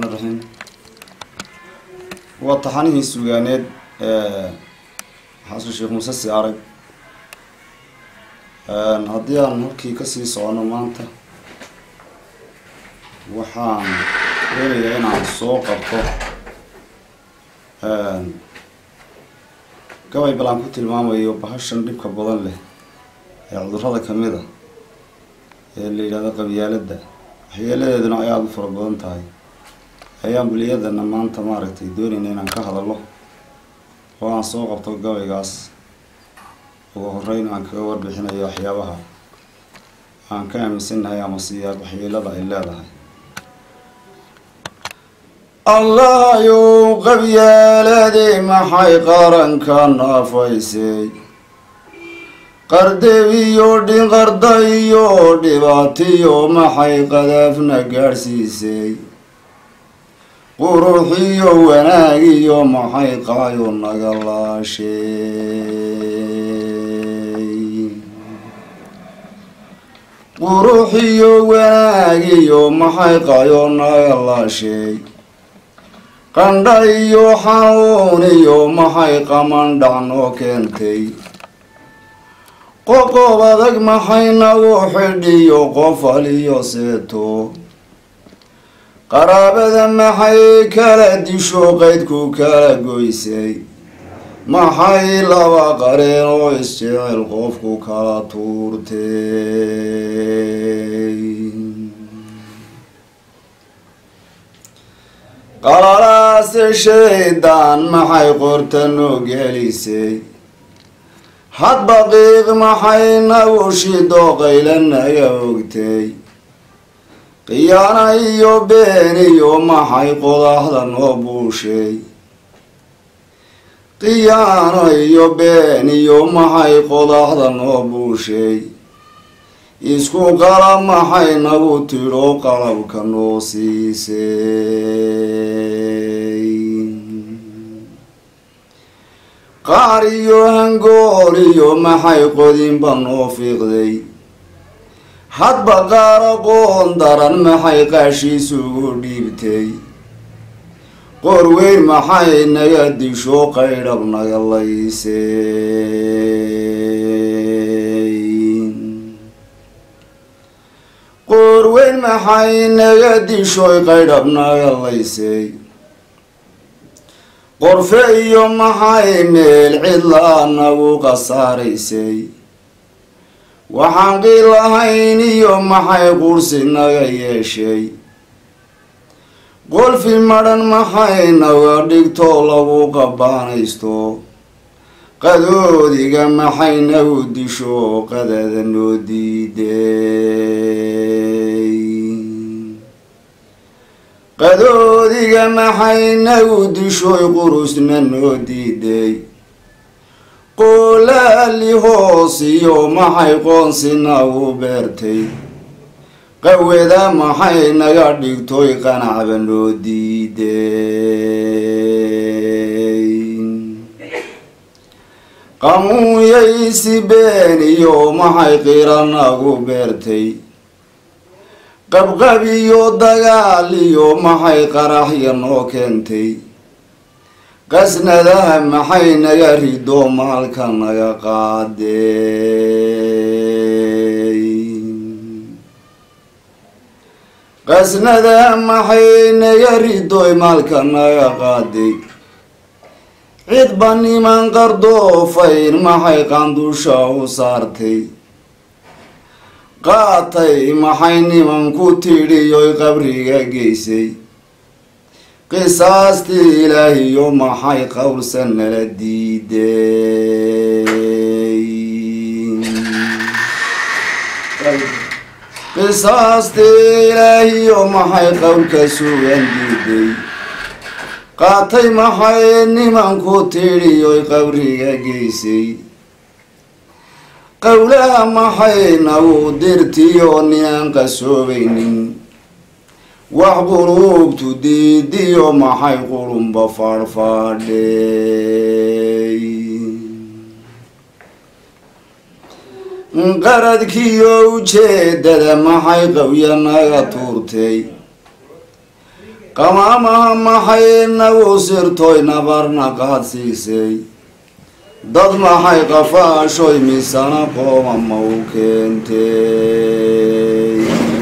raxiim waa taxanihii sugaaneed xasan sheekh muuse si arag haddii aan halkii kasii socono maanta waxaan doonayaa inaan soo qabto gabay bal aan ku tilmaamayo bahashan dhibka badan leh ee cudurrada kamid a ee la yidhahdo qabyaaladda waxyeeladeeduna ay aada u fara badan tahay ayaan buliyadana maanta maaragtay doonayna inaan ka hadallo oo aan soo qabto gabaygaas ugu horeyn aan kaga warbixinayo waxyaabaha aan ka aaminsannahay ama siyaa waxyeelada ay leedahay allahayow qabyaaladii maxay qaranka naafaysay qardebiyo dhinqarda iyo dhibaatiyo maxay qadaafna gaadhsiisay quruxiyo wanaagiyo maxay qaayo naga laashay quruxiyo wanaagiyo maxay qaayo naga laashay qandha iyo xanuun iyo maxay qamandhac noo keentay qoqob adag maxay nagu xidhiyo qofal iyo seeto qaraabada maxay kala disho qaydku kala goysay maxay laba qareen oo isjecel qofku kala tuurtay qalalaase shaydaan maxay qorta noo gelisay hadba qiiq maxay nagu shido qayla naga ogtay qiyaana iyo been iyo maxay qodaxda noo buushay qiyaano iyo been iyo maxay qodaxda noo buushay isku qala maxay nagu tidho qalabka noo siisay qaar iyo hangool iyo maxay qodinba noo fiiqday hadba qaar aqoon daran maxay qaashiisugu dhiibtay qor weyn maxay naga disho qaydhab naga laysay qor weyn maxay naga dishoy qaydhab naga laysay qorfe iyo maxay meel cidlaa nagu khasaaraysay waxaan qiil lahayn iyo maxay qursi naga yeeshay qolfi madhan maxay naga dhigto lagu qabaanaysto qadoodiga maxay nagu disho qadada noo diiday qadoodiga maxay nagu dishoy qurusna noo diiday qoolaali hoos iyo maxay qoonsi nagu beertay qaweda maxay naga dhigtoy qanacba noo diiday qamuunyaysi been iyo maxay qira nagu beertay qabqab iyo dagaal iyo maxay qaraxya noo keentay qasnadaha maxay naga rido maalka naga qaaday qasnadaha maxay naga ridoy maalka naga qaaday cidba niman qardoofayn maxay qandusha u saartay qaatay maxay niman ku tidhiyoy qabriga geysay qisaastii ilaahiyo maxay qowlsan nala diiday qisaastii ilaahiyo maxay qowlka sugan diiday qaatay maxay nimanku tidhiyoy qabriga geysay qowlaha maxay nagu dirtiyo ninaan qasoobaynin wax quluubtu diidiyo maxay qurunba faadhfaadhay qaradkiyo ujeedada maxay qawya naga tuurtay qamaamaha maxay nagu sirtoy nabarna qaadsiisay dad maxay qafaashoy misana qooma ma u keentay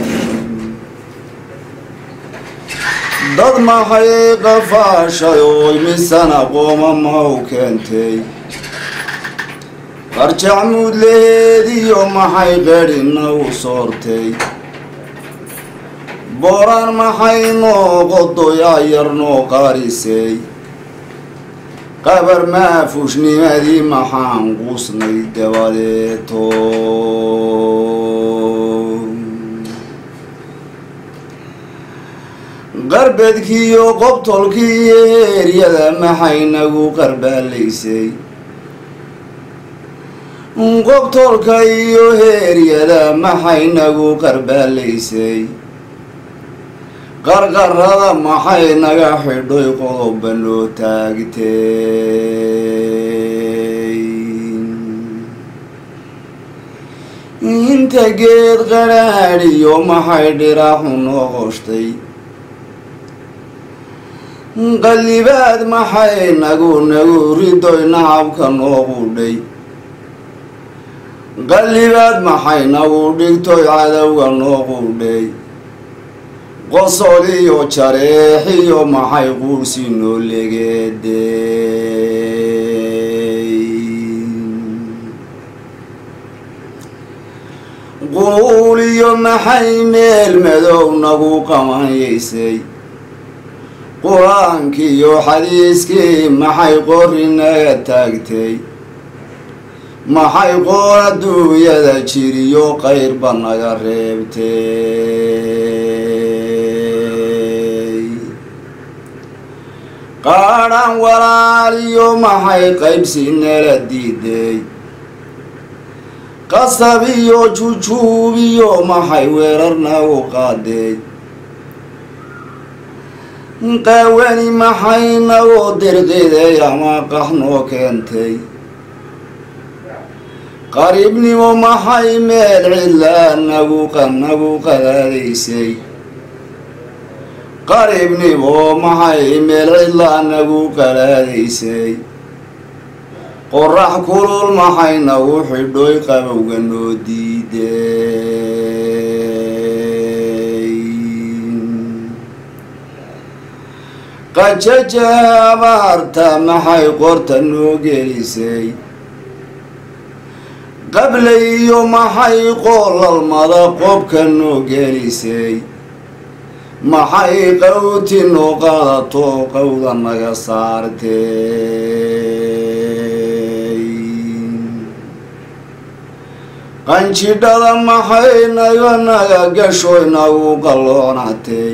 dad maxay qafaashay oy misana qooma ma u keentay qarjacmuud leheediyo maxay qedhina u soortay booraan maxay noo qodoyaa yar noo qaarisay qabar maafushnimadii maxaan quusnay dabadeeto qarbedkiiyo qobtolkii iyo heeryada maxay nagu qarbaalaysay qobtolka iyo heeryada maxay nagu qarbaalaysay qarqarada maxay naga xidhoy qodoba noo taagtay inta geed qadhaadhiyo maxay dhiraaxu noo qoshtay qallibaad maxay nagu nagu ridoy nacabka noo qudhay qallibaad maxay nagu dhigtoy cadowga noo qudhay qosol iyo jareexiyo maxay quursi noo legeeday quul iyo maxay meel madow nagu qabanyaysay qur-aankiiyo xadiiskii maxay qori naga taagtay maxay qoor adduunyada jiriyo qayrba naga reebtay qaadhan walaaliyo maxay qaybsi nala diiday qasab iyo jujuubiyo maxay weerar nagu qaaday qaawani maxay nagu dirqiday ama qax noo keentay qariibnimo maxay meel cidlaa nagu nagu qadaadaysay qariibnimo maxay meel cidlaa nagu qadaadaysay qorax kulul maxay nagu xidhoy qabowga noo diiday qajaja abaarta maxay qorta noo gelisay qable iyo maxay qoolalmada qobka noo gelisay maxay qawti noo qaadato qawda naga saartay qanjidhada maxay naga naga gashoy nagu qalloonatay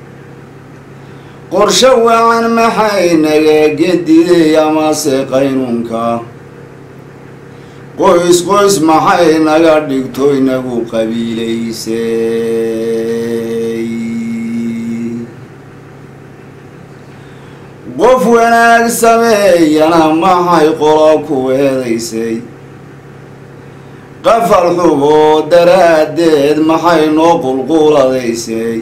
qorsho wacan maxay naga gediday amase qaynunka qoys qoys maxay naga dhigtoy nagu qabiilaysay qof wanaag sameeyana maxay qolo ku eedaysay qafal xuboo daraaddeed maxay noo qulquladaysay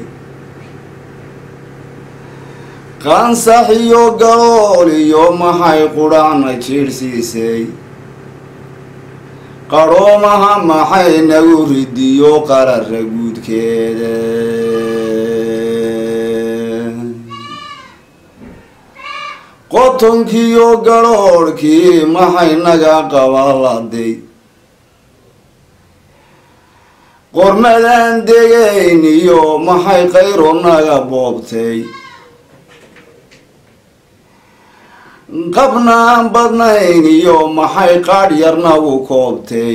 qansax iyo galool iyo maxay qudhacna jiirhsiisay qarhoomaha maxay nagu ridiyo qarara guudkeeda qotonkiiyo garhoorhkii maxay naga qabaladay qormadaan degayn iyo maxay qayro naga boobtay qabnaan badnayn iyo maxay qaadh yar nagu koobtay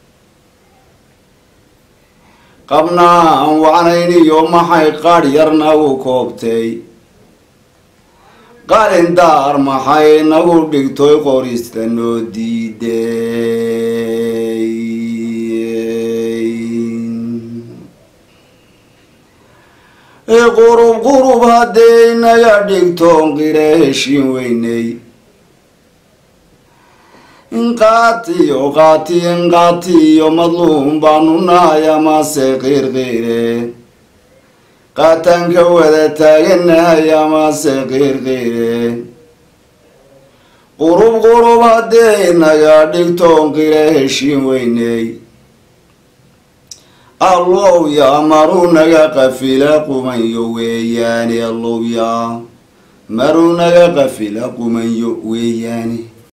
qabnaan wacnayn iyo maxay qaadh yar nagu koobtay qalindaar maxay nagu dhigtoy qorista noo diiday qurub qurub hadday naga dhigtoon qira heshiin weynay inqaatiyo qaati inqaatiyo madluum baanu nahay amase qiirqiire qaataan ka wada taaganahay amase qiirqiire qurub qurub haddee inaga dhigtoon qira heshiin weyney allow yaa maruu naga qafila qumanyo weeyaane allow yaa maruu naga qafila qumanyo weeyaane